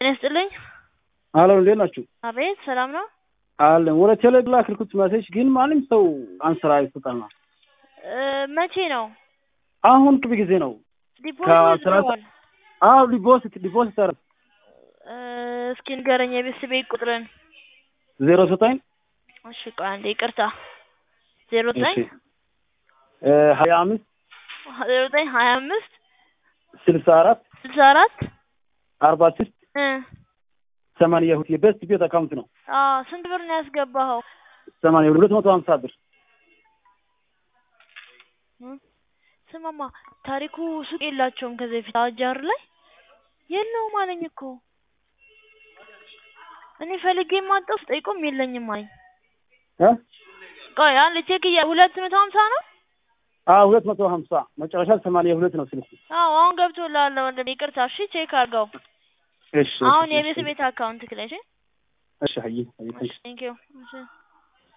ጤና ይስጥልኝ። አሎ እንዴት ናችሁ? አቤት ሰላም ነው? አለን ወደ ቴሌ ላክልኩት መሴጅ ግን ማንም ሰው አንስራ ይሰጣልና እ መቼ ነው አሁን ቅርብ ጊዜ ነው። ዲፖዚት ከሰላሳ ወስደዋል? አዎ ዲፖዚት ዲፖዚት አረ እ እስኪ ንገረኝ የቤተሰቤ ቁጥርን። ዜሮ ዘጠኝ እሺ ቆይ አንዴ ይቅርታ። ዜሮ ዘጠኝ እሺ እ ሀያ አምስት ዜሮ ዘጠኝ ሀያ አምስት ስልሳ አራት ስልሳ አራት አርባ ስድስት እ ሰማንያ ሁለት የቤስት ቤት አካውንት ነው። አዎ ስንት ብር ነው ያስገባኸው? ሰማንያ ሁለት መቶ ሀምሳ ብር እ ስማማ ታሪኩ ሱቅ የላቸውም ከዚህ በፊት አጃር ላይ የለውም አለኝ እኮ እኔ ፈልጌ የማጣው ስጠይቆም የለኝም አለኝ። እ ቆይ አንድ ቼክ እያ ሁለት መቶ ሀምሳ ነው? አዎ ሁለት መቶ ሀምሳ መጨረሻ ሰማንያ ሁለት ነው ስልኩ። አዎ አሁን ገብቶልሃል ወንድሜ ይቅርታ። እሺ ቼክ አድርገው እሺ አሁን እሺ፣ የቤት እሺ ቤት አካውንት ክለሽ እሺ ሀይ ሀይ ቴንክ ዩ